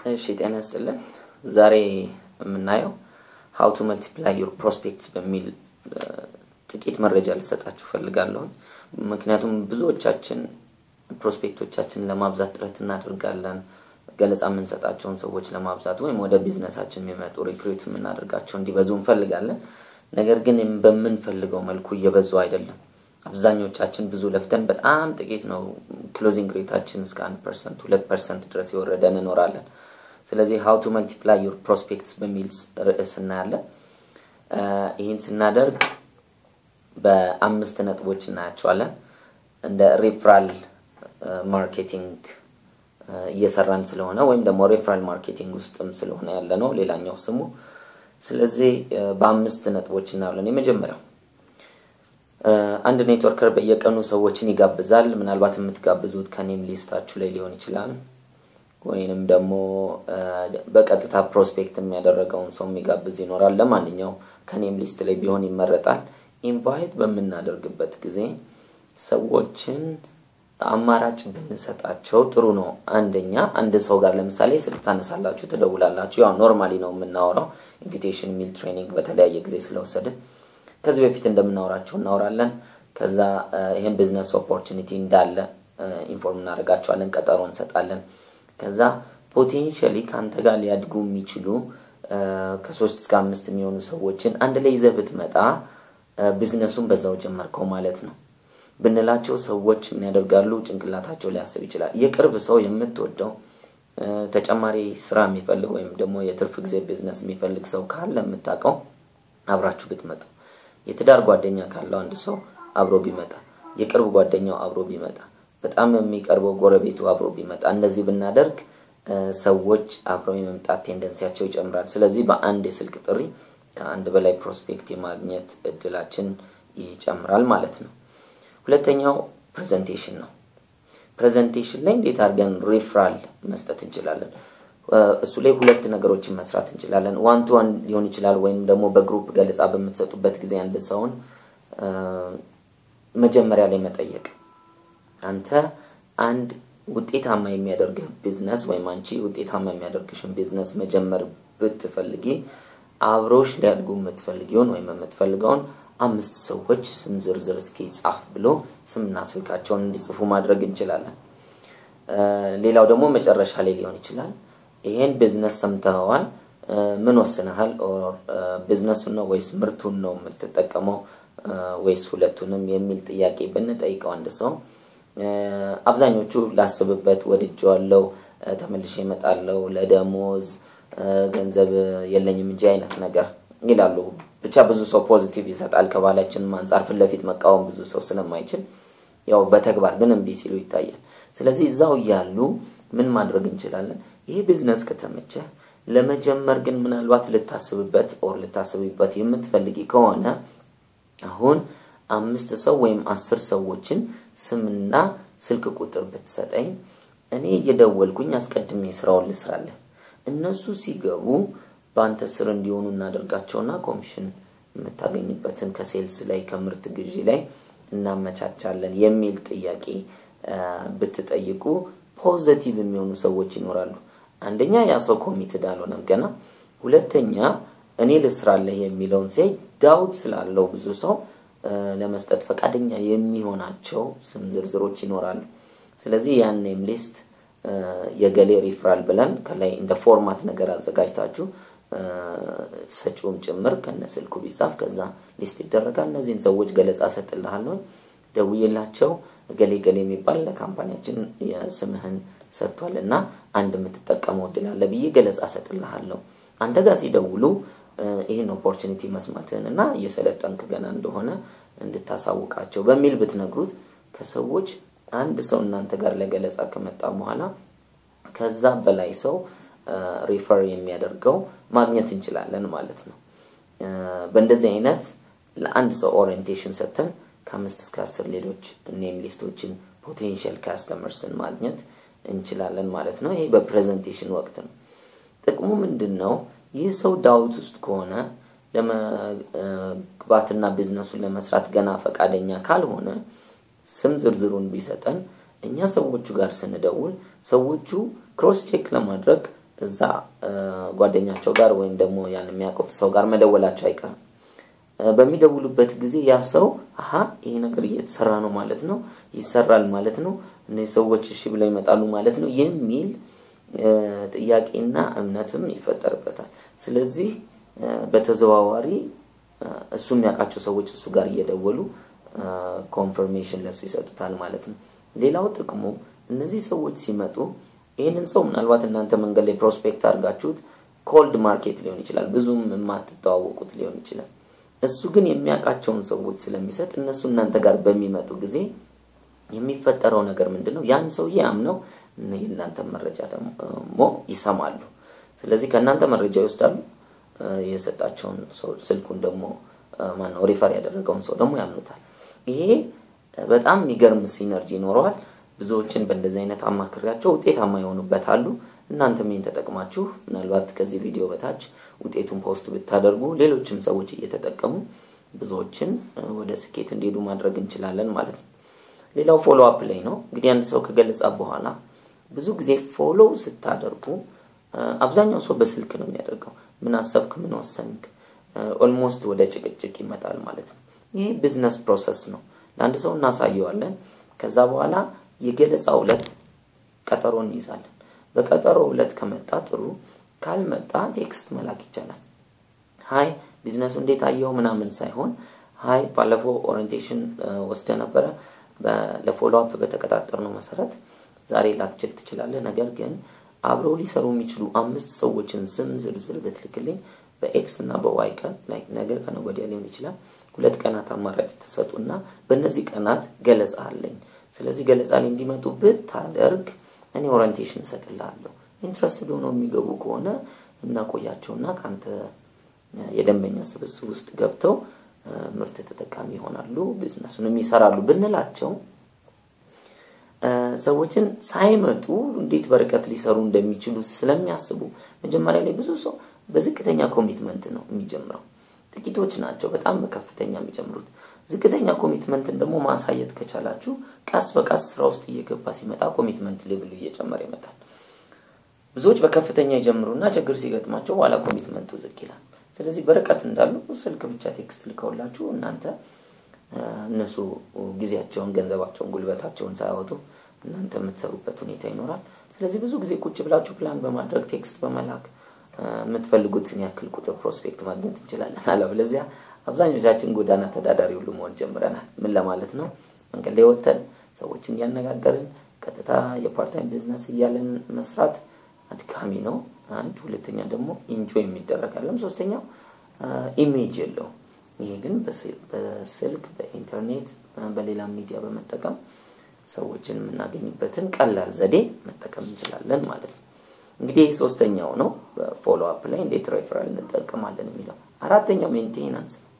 እሺ ጤና ይስጥልን። ዛሬ የምናየው ሀው ቱ መልቲፕላይ ዩር ፕሮስፔክትስ በሚል ጥቂት መረጃ ልሰጣችሁ ፈልጋለሁ። ምክንያቱም ብዙዎቻችን ፕሮስፔክቶቻችንን ለማብዛት ጥረት እናደርጋለን። ገለጻ የምንሰጣቸውን ሰዎች ለማብዛት ወይም ወደ ቢዝነሳችን የሚመጡ ሪክሩት የምናደርጋቸው እንዲበዙ እንፈልጋለን። ነገር ግን በምንፈልገው መልኩ እየበዙ አይደለም። አብዛኞቻችን ብዙ ለፍተን በጣም ጥቂት ነው ክሎዚንግ ሬታችን እስከ አንድ ፐርሰንት ሁለት ፐርሰንት ድረስ የወረደ እንኖራለን። ስለዚህ ሀው ቱ መልቲፕላይ ዩር ፕሮስፔክትስ በሚል ርዕስ እናያለን። ይህን ስናደርግ በአምስት ነጥቦች እናያቸዋለን። እንደ ሪፍራል ማርኬቲንግ እየሰራን ስለሆነ ወይም ደግሞ ሪፍራል ማርኬቲንግ ውስጥም ስለሆነ ያለ ነው ሌላኛው ስሙ። ስለዚህ በአምስት ነጥቦች እናያለን። የመጀመሪያው አንድ ኔትወርከር በየቀኑ ሰዎችን ይጋብዛል። ምናልባት የምትጋብዙት ከኔም ሊስታችሁ ላይ ሊሆን ይችላል ወይንም ደግሞ በቀጥታ ፕሮስፔክት የሚያደረገውን ሰው የሚጋብዝ ይኖራል። ለማንኛው ከኔም ሊስት ላይ ቢሆን ይመረጣል። ኢንቫይት በምናደርግበት ጊዜ ሰዎችን አማራጭ ብንሰጣቸው ጥሩ ነው። አንደኛ አንድ ሰው ጋር ለምሳሌ ስልክ ታነሳላችሁ፣ ትደውላላችሁ። ያው ኖርማሊ ነው የምናወራው ኢንቪቴሽን ሚል ትሬኒንግ በተለያየ ጊዜ ስለወሰድን ከዚህ በፊት እንደምናወራቸው እናወራለን። ከዛ ይህን ቢዝነስ ኦፖርቹኒቲ እንዳለ ኢንፎርም እናደርጋቸዋለን፣ ቀጠሮ እንሰጣለን። ከዛ ፖቴንሻሊ ከአንተ ጋር ሊያድጉ የሚችሉ ከሶስት እስከ አምስት የሚሆኑ ሰዎችን አንድ ላይ ይዘህ ብትመጣ ቢዝነሱን በዛው ጀመርከው ማለት ነው ብንላቸው ሰዎች ምን ያደርጋሉ? ጭንቅላታቸው ሊያስብ ይችላል። የቅርብ ሰው የምትወደው ተጨማሪ ስራ የሚፈልግ ወይም ደግሞ የትርፍ ጊዜ ቢዝነስ የሚፈልግ ሰው ካለ የምታውቀው አብራችሁ ብትመጡ፣ የትዳር ጓደኛ ካለው አንድ ሰው አብሮ ቢመጣ፣ የቅርብ ጓደኛው አብሮ ቢመጣ፣ በጣም የሚቀርበው ጎረቤቱ አብሮ ቢመጣ፣ እነዚህ ብናደርግ ሰዎች አብረው የመምጣት ቴንደንሲያቸው ይጨምራል። ስለዚህ በአንድ የስልክ ጥሪ ከአንድ በላይ ፕሮስፔክት የማግኘት እድላችን ይጨምራል ማለት ነው። ሁለተኛው ፕሬዘንቴሽን ነው። ፕሬዘንቴሽን ላይ እንዴት አድርገን ሪፍራል መስጠት እንችላለን? እሱ ላይ ሁለት ነገሮችን መስራት እንችላለን። ዋን ቱ ዋን ሊሆን ይችላል፣ ወይም ደግሞ በግሩፕ ገለጻ በምትሰጡበት ጊዜ አንድ ሰውን መጀመሪያ ላይ መጠየቅ አንተ አንድ ውጤታማ የሚያደርግህ ቢዝነስ ወይም አንቺ ውጤታማ የሚያደርግሽን ቢዝነስ መጀመር ብትፈልጊ አብሮሽ ሊያድጉ የምትፈልጊውን ወይም የምትፈልገውን አምስት ሰዎች ስም ዝርዝር እስኪ ጻፍ ብሎ ስምና ስልካቸውን እንዲጽፉ ማድረግ እንችላለን። ሌላው ደግሞ መጨረሻ ላይ ሊሆን ይችላል። ይሄን ቢዝነስ ሰምተኸዋል፣ ምን ወስነሃል? ቢዝነሱን ነው ወይስ ምርቱን ነው የምትጠቀመው ወይስ ሁለቱንም የሚል ጥያቄ ብንጠይቀው አንድ ሰው አብዛኞቹ ላስብበት፣ ወድጄዋለሁ፣ ተመልሼ እመጣለሁ፣ ለደሞዝ ገንዘብ የለኝም እንጂ አይነት ነገር ይላሉ። ብቻ ብዙ ሰው ፖዚቲቭ ይሰጣል። ከባህላችንም አንጻር ፊት ለፊት መቃወም ብዙ ሰው ስለማይችል ያው በተግባር ግን እምቢ ሲሉ ይታያል። ስለዚህ እዛው እያሉ ምን ማድረግ እንችላለን? ይህ ቢዝነስ ከተመቸ ለመጀመር ግን ምናልባት ልታስብበት ኦር ልታስብበት የምትፈልጊ ከሆነ አሁን አምስት ሰው ወይም አስር ሰዎችን ስምና ስልክ ቁጥር ብትሰጠኝ እኔ እየደወልኩኝ አስቀድሜ ስራውን ልስራለን። እነሱ ሲገቡ በአንተ ስር እንዲሆኑ እናደርጋቸውና ኮሚሽን የምታገኝበትን ከሴልስ ላይ ከምርት ግዢ ላይ እናመቻቻለን የሚል ጥያቄ ብትጠይቁ ፖዘቲቭ የሚሆኑ ሰዎች ይኖራሉ። አንደኛ ያ ሰው ኮሚትድ አልሆነም ገና። ሁለተኛ እኔ ልስራለህ የሚለውን ሲያይ ዳውት ስላለው ብዙ ሰው ለመስጠት ፈቃደኛ የሚሆናቸው ስም ዝርዝሮች ይኖራሉ። ስለዚህ ያን ኔም ሊስት የገሌ ሪፍራል ብለን ከላይ እንደ ፎርማት ነገር አዘጋጅታችሁ ሰጪውም ጭምር ከነ ስልኩ ቢጻፍ ከዛ ሊስት ይደረጋል። እነዚህን ሰዎች ገለጻ ሰጥልሃለሁ፣ ደውዬላቸው ገሌ ገሌ የሚባል ለካምፓኒያችን የስምህን ሰጥቷል እና አንድ የምትጠቀመው እድል አለ ብዬ ገለጻ ሰጥልሃለሁ። አንተ ጋር ሲደውሉ ይህን ኦፖርቹኒቲ መስማትህን እና እየሰለጠንክ ገና እንደሆነ እንድታሳውቃቸው በሚል ብትነግሩት ከሰዎች አንድ ሰው እናንተ ጋር ለገለጻ ከመጣ በኋላ ከዛ በላይ ሰው ሪፈር የሚያደርገው ማግኘት እንችላለን ማለት ነው። በእንደዚህ አይነት ለአንድ ሰው ኦሪየንቴሽን ሰጥተን ከአምስት እስከ አስር ሌሎች ኔም ሊስቶችን ፖቴንሻል ካስተመርስን ማግኘት እንችላለን ማለት ነው። ይሄ በፕሬዘንቴሽን ወቅት ነው። ጥቅሙ ምንድን ነው? ይህ ሰው ዳውት ውስጥ ከሆነ ለመግባትና ቢዝነሱን ለመስራት ገና ፈቃደኛ ካልሆነ ስም ዝርዝሩን ቢሰጠን እኛ ሰዎቹ ጋር ስንደውል ሰዎቹ ክሮስ ቼክ ለማድረግ እዛ ጓደኛቸው ጋር ወይም ደግሞ ያን የሚያውቁት ሰው ጋር መደወላቸው አይቀርም። በሚደውሉበት ጊዜ ያ ሰው አሀ ይሄ ነገር እየተሰራ ነው ማለት ነው፣ ይሰራል ማለት ነው፣ እነዚህ ሰዎች እሺ ብለው ይመጣሉ ማለት ነው የሚል ጥያቄና እምነትም ይፈጠርበታል። ስለዚህ በተዘዋዋሪ እሱ የሚያውቃቸው ሰዎች እሱ ጋር እየደወሉ ኮንፈርሜሽን ለሱ ይሰጡታል ማለት ነው። ሌላው ጥቅሙ እነዚህ ሰዎች ሲመጡ ይህንን ሰው ምናልባት እናንተ መንገድ ላይ ፕሮስፔክት አድርጋችሁት ኮልድ ማርኬት ሊሆን ይችላል፣ ብዙም የማትተዋወቁት ሊሆን ይችላል። እሱ ግን የሚያውቃቸውን ሰዎች ስለሚሰጥ እነሱ እናንተ ጋር በሚመጡ ጊዜ የሚፈጠረው ነገር ምንድን ነው? ያን ሰውዬ አምነው የእናንተ መረጃ ደግሞ ይሰማሉ። ስለዚህ ከእናንተ መረጃ ይወስዳሉ። የሰጣቸውን ሰው ስልኩን ደግሞ ማነው ሪፈር ያደረገውን ሰው ደግሞ ያምኑታል። ይሄ በጣም የሚገርም ሲነርጂ ይኖረዋል። ብዙዎችን በእንደዚህ አይነት አማክሪያቸው ውጤታማ ይሆኑበታሉ። እናንተም ይህን ተጠቅማችሁ ምናልባት ከዚህ ቪዲዮ በታች ውጤቱን ፖስት ብታደርጉ ሌሎችም ሰዎች እየተጠቀሙ ብዙዎችን ወደ ስኬት እንዲሄዱ ማድረግ እንችላለን ማለት ነው። ሌላው ፎሎ አፕ ላይ ነው። እንግዲህ አንድ ሰው ከገለጻ በኋላ ብዙ ጊዜ ፎሎ ስታደርጉ አብዛኛው ሰው በስልክ ነው የሚያደርገው። ምን አሰብክ፣ ምን ወሰንክ፣ ኦልሞስት ወደ ጭቅጭቅ ይመጣል ማለት ነው። ይሄ ቢዝነስ ፕሮሰስ ነው። ለአንድ ሰው እናሳየዋለን። ከዛ በኋላ የገለጻ ዕለት ቀጠሮ እንይዛለን። በቀጠሮ ዕለት ከመጣ ጥሩ፣ ካልመጣ ቴክስት መላክ ይቻላል። ሀይ ቢዝነሱ እንዴት አየው ምናምን ሳይሆን ሀይ ባለፈው ኦሪንቴሽን ወስደ ነበረ ለፎሎ አፕ በተቀጣጠርነው መሰረት ዛሬ ላትችል ትችላለህ። ነገር ግን አብረው ሊሰሩ የሚችሉ አምስት ሰዎችን ስም ዝርዝር ብትልክልኝ በኤክስ እና በዋይ ቀን ላይ ነገር ከነገ ወዲያ ሊሆን ይችላል ሁለት ቀናት አማራጭ ተሰጡና በእነዚህ ቀናት ገለጻ አለኝ። ስለዚህ ገለጻ ላይ እንዲመጡ ብታደርግ እኔ ኦሪንቴሽን እሰጥልሃለሁ። ኢንትረስትድ ሆነው የሚገቡ ከሆነ እናቆያቸውና ከአንተ የደንበኛ ስብስብ ውስጥ ገብተው ምርት ተጠቃሚ ይሆናሉ፣ ቢዝነሱንም ይሰራሉ ብንላቸው ሰዎችን ሳይመጡ እንዴት በርቀት ሊሰሩ እንደሚችሉ ስለሚያስቡ መጀመሪያ ላይ ብዙ ሰው በዝቅተኛ ኮሚትመንት ነው የሚጀምረው። ጥቂቶች ናቸው በጣም በከፍተኛ የሚጀምሩት። ዝቅተኛ ኮሚትመንትን ደግሞ ማሳየት ከቻላችሁ ቀስ በቀስ ስራ ውስጥ እየገባ ሲመጣ ኮሚትመንት ሌቭሉ እየጨመረ ይመጣል። ብዙዎች በከፍተኛ ይጀምሩና ችግር ሲገጥማቸው በኋላ ኮሚትመንቱ ዝቅ ይላል። ስለዚህ በርቀት እንዳሉ ስልክ ብቻ ቴክስት ልከውላችሁ እናንተ እነሱ ጊዜያቸውን፣ ገንዘባቸውን፣ ጉልበታቸውን ሳያወጡ እናንተ የምትሰሩበት ሁኔታ ይኖራል። ስለዚህ ብዙ ጊዜ ቁጭ ብላችሁ ፕላን በማድረግ ቴክስት በመላክ የምትፈልጉትን ያክል ቁጥር ፕሮስፔክት ማግኘት እንችላለን። አለበለዚያ አብዛኞቻችን ጎዳና ተዳዳሪ ሁሉ መሆን ጀምረናል። ምን ለማለት ነው? መንገድ ላይ ወጥተን ሰዎችን እያነጋገርን ቀጥታ የፓርታይም ቢዝነስ እያለን መስራት አድካሚ ነው። አንድ ሁለተኛ ደግሞ ኢንጆይ የሚደረግ አለም። ሶስተኛው ኢሜጅ የለው። ይሄ ግን በስልክ በኢንተርኔት በሌላ ሚዲያ በመጠቀም ሰዎችን የምናገኝበትን ቀላል ዘዴ መጠቀም እንችላለን ማለት ነው። እንግዲህ ሶስተኛው ነው በፎሎ አፕ ላይ እንዴት ሬፈራል እንጠቀማለን የሚለው። አራተኛው ሜንቴናንስ ነው።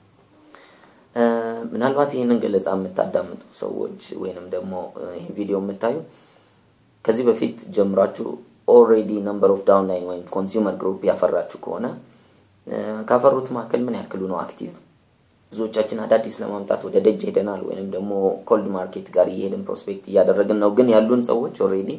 ምናልባት ይህንን ገለጻ የምታዳምጡ ሰዎች ወይንም ደግሞ ይህን ቪዲዮ የምታዩ ከዚህ በፊት ጀምራችሁ ኦልሬዲ ነምበር ኦፍ ዳውንላይን ወይም ኮንሱመር ግሩፕ ያፈራችሁ ከሆነ ካፈሩት መካከል ምን ያክሉ ነው አክቲቭ? ብዙዎቻችን አዳዲስ ለማምጣት ወደ ደጅ ሄደናል፣ ወይንም ደግሞ ኮልድ ማርኬት ጋር እየሄድን ፕሮስፔክት እያደረግን ነው። ግን ያሉን ሰዎች ኦልሬዲ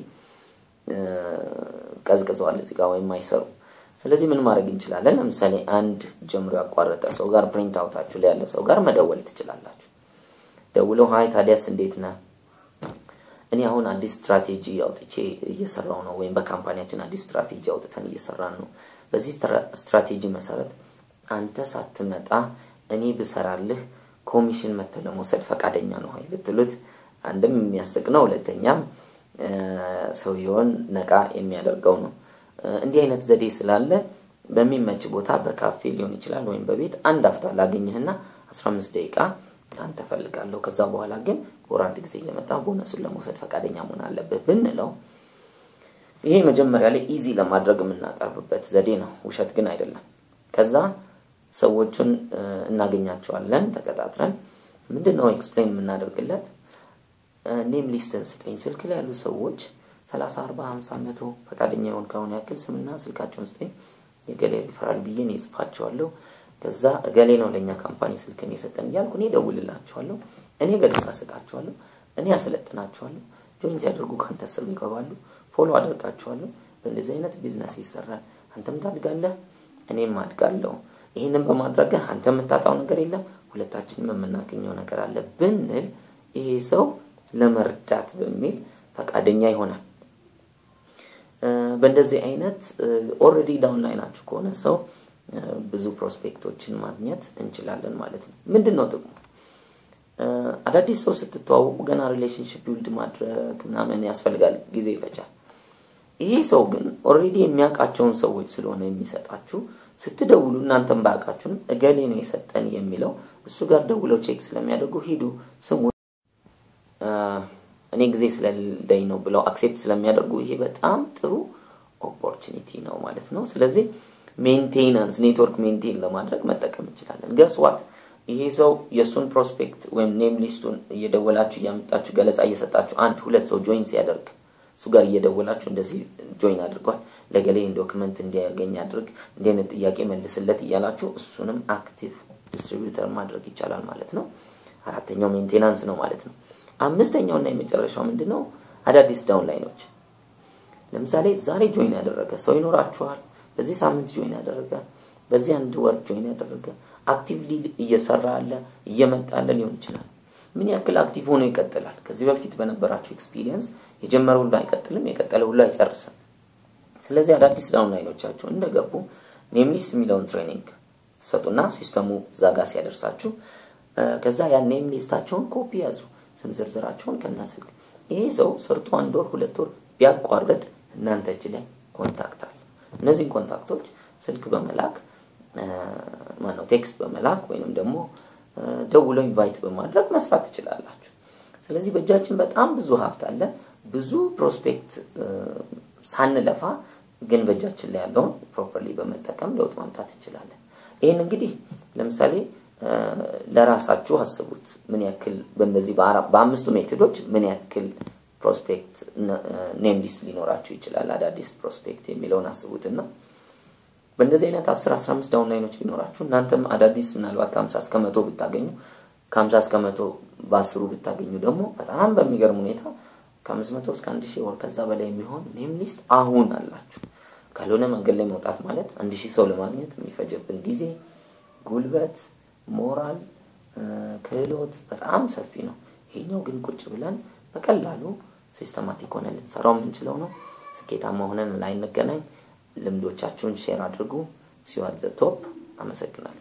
ቀዝቅዘዋል እዚህ ጋር ወይም አይሰሩ። ስለዚህ ምን ማድረግ እንችላለን? ለምሳሌ አንድ ጀምሮ ያቋረጠ ሰው ጋር ፕሪንት አውታችሁ ላይ ያለ ሰው ጋር መደወል ትችላላችሁ። ደውለው ሀይ ታዲያስ እንዴት ነህ? እኔ አሁን አዲስ ስትራቴጂ አውጥቼ እየሰራው ነው፣ ወይም በካምፓኒያችን አዲስ ስትራቴጂ አውጥተን እየሰራን ነው። በዚህ ስትራቴጂ መሰረት አንተ ሳትመጣ እኔ ብሰራልህ ኮሚሽን መተህ ለመውሰድ ፈቃደኛ ነው ወይ ብትሉት አንድም የሚያስቅ ነው፣ ሁለተኛም ሰውየውን ነቃ የሚያደርገው ነው። እንዲህ አይነት ዘዴ ስላለ በሚመች ቦታ በካፌ ሊሆን ይችላል ወይም በቤት አንድ አፍታ ላገኝህና አስራ አምስት ደቂቃ ከአንተ እፈልጋለሁ ከዛ በኋላ ግን ወር አንድ ጊዜ እየመጣ ቦነሱን ለመውሰድ ፈቃደኛ መሆን አለብህ ብንለው ይሄ መጀመሪያ ላይ ኢዚ ለማድረግ የምናቀርብበት ዘዴ ነው። ውሸት ግን አይደለም። ከዛ ሰዎቹን እናገኛቸዋለን ተቀጣጥረን ምንድን ነው ኤክስፕሌን የምናደርግለት ኔም ሊስትን ስጠኝ ስልክ ላይ ያሉ ሰዎች ሰላሳ አርባ ሀምሳ መቶ ፈቃደኛ የሆን ከሆነ ያክል ስምና ስልካቸውን ስጠኝ የገሌ ሪፈራል ብዬ እኔ እጽፋቸዋለሁ ከዛ እገሌ ነው ለእኛ ካምፓኒ ስልክን የሰጠን እያልኩ እኔ ደውልላቸዋለሁ እኔ ገለጻ ሰጣቸዋለሁ እኔ ያሰለጥናቸዋለሁ ጆይን ሲያደርጉ ከአንተ ስር ይገባሉ ፎሎ አደርጋቸዋለሁ በእንደዚህ አይነት ቢዝነስ ይሰራል። አንተም ታድጋለህ፣ እኔም አድጋለሁ። ይህንን በማድረግህ አንተ የምታጣው ነገር የለም፣ ሁለታችንም የምናገኘው ነገር አለ ብንል ይሄ ሰው ለመርዳት በሚል ፈቃደኛ ይሆናል። በእንደዚህ አይነት ኦልሬዲ ዳውን ላይ ናችሁ ከሆነ ሰው ብዙ ፕሮስፔክቶችን ማግኘት እንችላለን ማለት ነው። ምንድን ነው ጥቅሙ? አዳዲስ ሰው ስትተዋወቁ ገና ሪሌሽንሽፕ ቢውልድ ማድረግ ምናምን ያስፈልጋል፣ ጊዜ ይፈጃል። ይሄ ሰው ግን ኦልሬዲ የሚያውቃቸውን ሰዎች ስለሆነ የሚሰጣችሁ ስትደውሉ እናንተም ባያውቃችሁም እገሌ ነው የሰጠን የሚለው እሱ ጋር ደውለው ቼክ ስለሚያደርጉ ሂዱ ስሙ እኔ ጊዜ ስለሌለኝ ነው ብለው አክሴፕት ስለሚያደርጉ ይሄ በጣም ጥሩ ኦፖርቹኒቲ ነው ማለት ነው። ስለዚህ ሜንቴናንስ ኔትወርክ ሜንቴን ለማድረግ መጠቀም እንችላለን። ገስዋት ይሄ ሰው የእሱን ፕሮስፔክት ወይም ኔም ሊስቱን እየደወላችሁ እያመጣችሁ ገለጻ እየሰጣችሁ አንድ ሁለት ሰው ጆይን ሲያደርግ እሱ ጋር እየደወላችሁ እንደዚህ ጆይን አድርጓል፣ ለገሌ ዶክመንት እንዲያገኝ አድርግ፣ እንዲህ አይነት ጥያቄ መልስለት እያላችሁ እሱንም አክቲቭ ዲስትሪቢዩተር ማድረግ ይቻላል ማለት ነው። አራተኛው ሜንቴናንስ ነው ማለት ነው። አምስተኛው እና የመጨረሻው ምንድን ነው? አዳዲስ ዳውን ላይኖች። ለምሳሌ ዛሬ ጆይን ያደረገ ሰው ይኖራችኋል። በዚህ ሳምንት ጆይን ያደረገ፣ በዚህ አንድ ወር ጆይን ያደረገ፣ አክቲቭሊ እየሰራ ያለ እየመጣ ያለ ሊሆን ይችላል። ምን ያክል አክቲቭ ሆኖ ይቀጥላል? ከዚህ በፊት በነበራቸው ኤክስፒሪየንስ የጀመረ ሁሉ አይቀጥልም፣ የቀጠለ ሁሉ አይጨርስም። ስለዚህ አዳዲስ ዳውን ላይኖቻችሁ እንደገቡ ኔምሊስት የሚለውን ትሬኒንግ ትሰጡና ሲስተሙ እዛ ጋር ሲያደርሳችሁ ከዛ ያን ኔም ሊስታቸውን ኮፒ ያዙ ስም ዝርዝራቸውን ከና ስልክ ይሄ ሰው ሰርቶ አንድ ወር ሁለት ወር ቢያቋርጥ እናንተ እጅ ላይ ኮንታክት አለ። እነዚህን ኮንታክቶች ስልክ በመላክ ማነው ቴክስት በመላክ ወይንም ደግሞ ደውሎ ኢንቫይት በማድረግ መስራት ትችላላችሁ። ስለዚህ በእጃችን በጣም ብዙ ሀብት አለ። ብዙ ፕሮስፔክት ሳንለፋ ግን በእጃችን ላይ ያለውን ፕሮፐርሊ በመጠቀም ለውጥ ማምጣት እንችላለን። ይህን እንግዲህ ለምሳሌ ለራሳችሁ አስቡት። ምን ያክል በእነዚህ በአምስቱ ሜቶዶች ምን ያክል ፕሮስፔክት ኔም ሊስት ሊኖራችሁ ይችላል? አዳዲስ ፕሮስፔክት የሚለውን አስቡትና በእንደዚህ አይነት 10 15 ዳውን ላይኖች ቢኖራችሁ እናንተም አዳዲስ ምናልባት ከ50 እስከ መቶ ብታገኙ ከ50 እስከ መቶ በአስሩ ብታገኙ ደግሞ በጣም በሚገርም ሁኔታ ከ500 እስከ 1000 ወር ከዛ በላይ የሚሆን ኔም ሊስት አሁን አላችሁ። ካልሆነ መንገድ ላይ መውጣት ማለት አንድ ሺህ ሰው ለማግኘት የሚፈጀብን ጊዜ፣ ጉልበት፣ ሞራል፣ ክህሎት በጣም ሰፊ ነው። ይሄኛው ግን ቁጭ ብለን በቀላሉ ሲስተማቲክ ሆነ ልንሰራው የምንችለው ነው። ስኬታማ ሆነን ላይ እንገናኝ። ልምዶቻችሁን ሼር አድርጉ። ሲዋት ቶፕ። አመሰግናለሁ።